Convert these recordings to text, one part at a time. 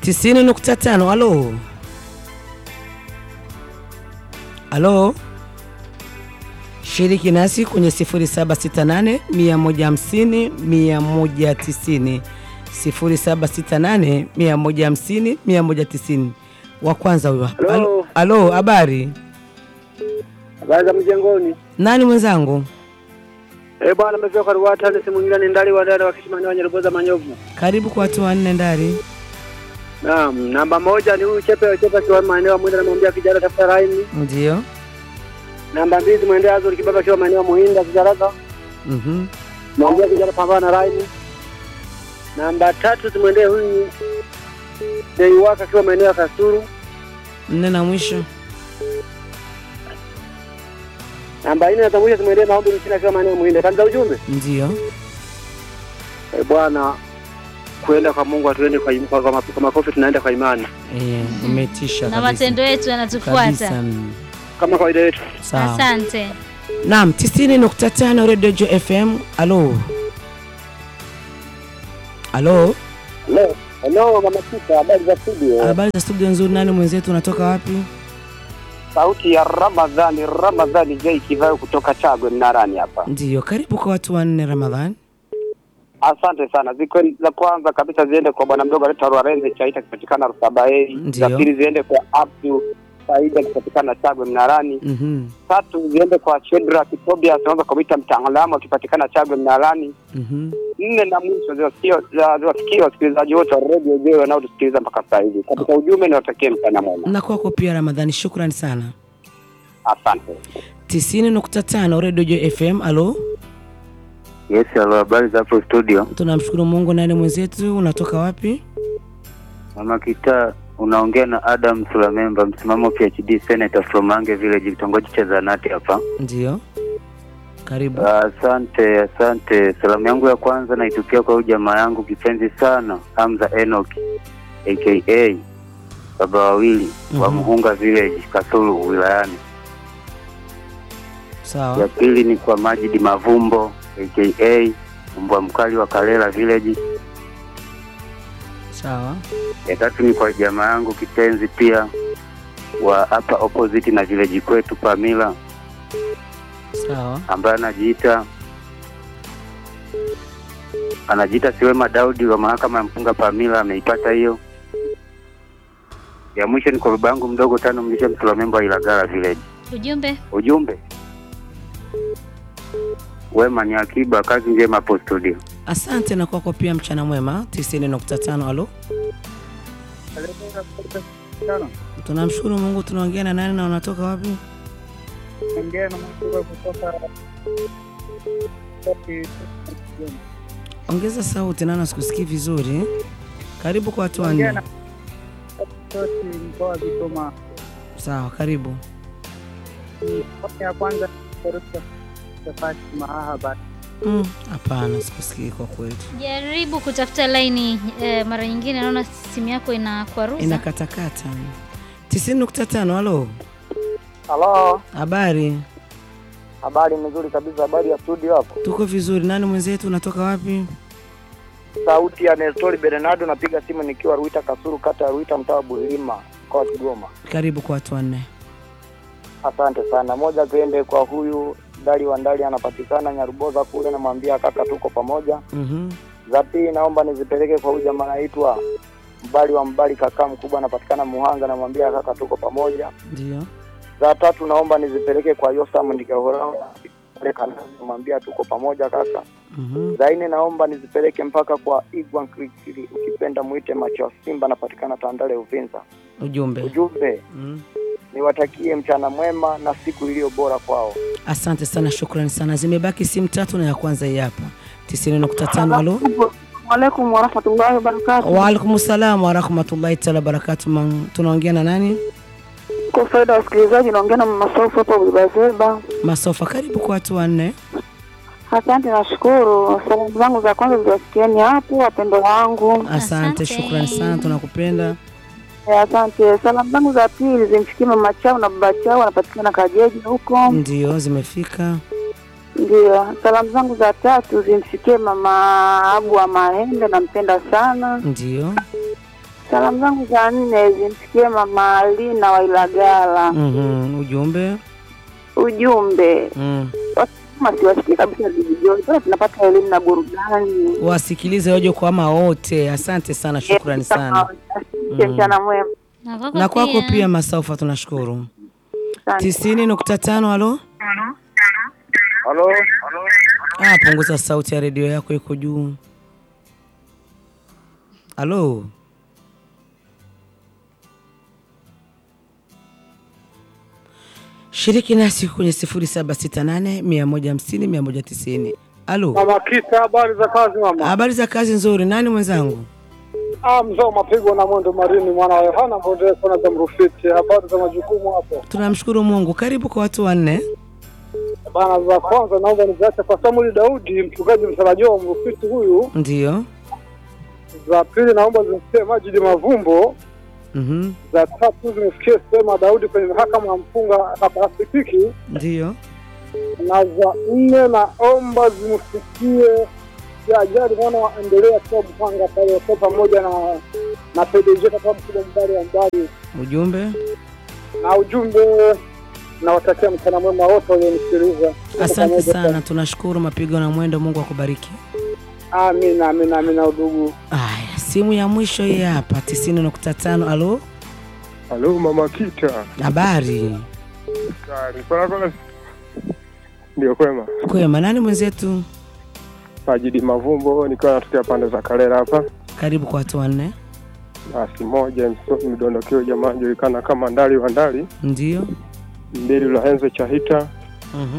tisini nukta tano. Halo, halo, shiriki nasi kwenye 0768 150 190, 0768 150 190. Wa kwanza huyo. Halo. Halo, habari? Habari za mjengoni. Nani mwenzangu? Eh, bwana mzee kwa Ruwata ni simu nyingine ndali wa dada wa Kishimani wa Nyeroboza Manyovu. Karibu kwa watu wanne ndari. Naam, namba moja ni huyu Chepe Chepe kwa maeneo ya Mwenda namwambia kijana tafuta laini. Ndio. Namba mbili mwendea Azuri Kibaba kwa maeneo ya Muhinda Kijaraka. Mhm. Mwambia kijana pambana na laini. Namba tatu tumwendee huyu Deiwaka akiwa maeneo ya Kasuru. Nne na mwisho. Namba nne na mwisho tumwendee Maombi Mchina akiwa maeneo ya Muhinda. Kanza ujumbe. Ndio. Eh, bwana kuenda kwa Mungu atuende kwa, kwa, kwa, kwa makofi tunaenda kwa imani Eh, umetisha na kabisa. matendo yetu yanatufuata. Kabisa, mm. kama kawaida yetu. Sawa. Asante. Naam, 90.5 Radio Jo FM. Alo. Alo. Hello, hello mama Sita, habari za studio? Habari za studio nzuri. Nani mwenzetu unatoka wapi? Sauti ya Ramadhani, Ramadhani J Kivayo kutoka Chagwe Mnarani hapa. Ndio, karibu kwa watu wanne Ramadhan. Asante sana. Ziko za kwanza kabisa ziende kwa bwana mdogo anaitwa Rwarenze Chaita akipatikana Rusabaei. Ndio. Za pili ziende kwa Abdu Saida akipatikana Chagwe Mnarani. Mhm. Tatu ziende kwa Shedra Kitobia anaweza kumwita mtaalamu akipatikana Chagwe Mnarani. Mhm. Nne na mwisho ziwasikie ziwasikie wasikilizaji wote wa Radio J wanaotusikiliza mpaka sasa hivi. Katika ujumbe niwatakie mchana mwema. Na kwako pia Ramadhani, shukrani sana. Asante. 90.5 Radio Jo FM. Alo. Yes, halo, habari za hapo studio. Tunamshukuru Mungu. Nani mwenzetu unatoka wapi? Mama Kita, unaongea na Adam Sulamemba, msimamo PhD Senator from Mange Village, kitongoji cha Zanati hapa. Ndio. Karibu. Asante, asante. Salamu yangu ya kwanza naitukia kwa huyu jamaa yangu kipenzi sana, Hamza Enoch aka baba wawili wa Mhm. Muhunga Village, Kasulu wilayani. Ya Sawa. pili ni kwa Majidi Mavumbo aka mbwa mkali wa Kalela Village. Sawa. ya tatu ni kwa jamaa yangu kipenzi pia wa hapa opposite na village kwetu Pamila, Sawa. ambaye anajiita anajiita Siwema Daudi wa mahakama ya mpunga Pamila, ameipata hiyo. Ya mwisho ni kwa baba yangu mdogo tano mlisha Msulamemba wa Ilagala village. Ujumbe Ujumbe wema ni akiba, kazi njema hapo studio. Asante na kwako pia mchana mwema. 90.5. Alo. Tunamshukuru Mungu. Tunaongea na nani na unatoka wapi? Ongeza sauti, nana sikusikii vizuri. Karibu kwa watu wanne. mkoa wa Kigoma. Sawa, karibu. ya kwanza Safari Mahaba. Mm, Hapana, sikusikii kwa kweli, jaribu kutafuta laini eh, mara nyingine naona simu yako inakwaruza. inakatakata. 90.5. Halo, Halo, habari? habari nzuri kabisa, habari ya studio hapo. Tuko vizuri. Nani mwenzetu, unatoka wapi? Sauti ya Nestori Bernardo, napiga simu nikiwa Ruita Kasuru, kata ya Ruita, mtaa wa Bulilima, mkoa wa Kigoma. Karibu kwa watu wanne. Asante sana. Moja tuende kwa huyu Ndali wa Ndali, anapatikana Nyaruboza kule, namwambia kaka, tuko pamoja. Mhm. Za pili naomba nizipeleke kwa huyu jamaa anaitwa Mbali wa Mbali, kaka mkubwa, anapatikana Muhanga, namwambia kaka, tuko pamoja. Ndio. Za tatu naomba nizipeleke kwa Yosam Ndikahora, namwambia tuko pamoja kaka. Mhm. Za nne naomba nizipeleke mpaka kwa Igwan Krikili, ukipenda mwite macho ya Simba, anapatikana Tandale Uvinza. Ujumbe. Ujumbe Mm. niwatakie mchana mwema na siku iliyo bora kwao. Asante sana, shukrani sana. Zimebaki simu tatu na ya kwanza hii hapa 90.5. Halo. Waalaikum warahmatullahi wabarakatu. Waalaikum salam warahmatullahi taala wabarakatu. Man- Tunaongea na nani? Kwa faida ya wasikilizaji, naongea na mama Sofa hapa Bulbazeba. Masofa, karibu kwa watu wanne. Asante, nashukuru. Salamu zangu za kwanza ziwasikieni hapo, wapendo wangu. Asante, Asante. shukrani sana, tunakupenda. Eh, Asante. Salamu zangu za pili zimfikie mama chao na baba chao, wanapatikana Kajeji huko. Ndio, zimefika. Ndio. Salamu zangu za tatu zimfikie mama Abu wa Mahembe, nampenda sana. Ndio. Salamu zangu za nne zimfikie mama Alina wa Ilagala. Mhm, ujumbe Ujumbe mm. kama siwasikii kabisa vijijoni, pale tunapata elimu na burudani. Wasikilize waje kwama wote. Asante sana, shukrani sana. Asante, Mchana mwema. Na kwako Na kwako pia Masaufa, tunashukuru. Asante. tisini nukta tano. Halo, Halo, ah, punguza sauti ya redio yako, iko juu. Halo, shiriki nasi kwenye sifuri saba sita nane mia moja hamsini mia moja tisini. Halo, mama Kita, habari za kazi mama? habari za kazi nzuri. Nani mwenzangu? Ah, mzee mapigo na mwendo marini, mwana wa Yohana Mbondeko na Zamrufiti. Habari za majukumu hapo Tunamshukuru Mungu. Karibu kwa watu wanne. bana. Za kwanza naomba niziache kwa Samuel Daudi, mchungaji mtarajiwa wa Mrufiti huyu. Ndio. Za pili naomba zimfikie Majidi Mavumbo. Mhm. Za tatu zimfikie Sema Daudi kwenye mahakama ya mfunga na Pasifiki, Ndio. na za nne naomba zimfikie ya ajali mwana wa endelea kwa Mpanga pale wakiwa pamoja na na PDG kwa mkubwa mbali wa mbali Ujumbe. na ujumbe nawatakia mchana mwema wote walionisikiliza. Tuko Asante pamoja sana, tunashukuru mapigo na mwendo. Mungu akubariki. Amina, amina, amina udugu. Aya, simu ya mwisho hii hapa, tisini nukta tano. Alo, Halo mama Kita. habari Kari. Kwa kwa ndio kwema. kwema? Nani mwenzetu? Majidi Mavumbo nikiwa natokea pande za Kalera hapa. Karibu kwa watu wanne. Basi moja mso- mdondokeo jamaa anajulikana kama Ndali wa Ndali, Ndio. mbili Lahenze Chahita, Mhm.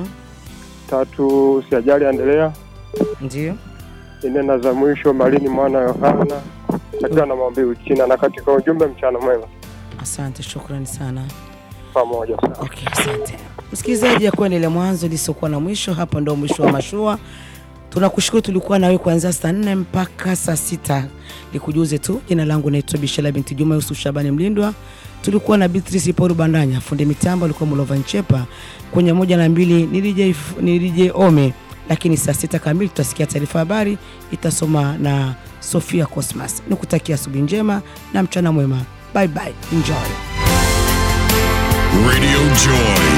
tatu Siajali Endelea, Ndio. nne na za mwisho Malini mwana Yohana akiwa na maombi Uchina, na katika ujumbe mchana mwema Asante, shukrani sana. pamoja sana. Okay, asante msikilizaji, ya kuwa ile mwanzo lisiokuwa na mwisho. Hapa ndo mwisho wa mashua. Tunakushukuru, tulikuwa nawe kuanzia saa nne mpaka saa sita. Nikujuze tu jina langu naitwa Bishara binti Juma Yusuf Shabani Mlindwa. Tulikuwa na Beatrice Paul Bandanya, fundi mitambo alikuwa Mulova Nchepa, kwenye moja na mbili ni DJ F- ni DJ Ome, lakini saa sita kamili tutasikia taarifa habari itasoma na Sofia Cosmas. Nikutakia asubuhi njema na mchana mwema. Bye bye, enjoy. Radio Joy.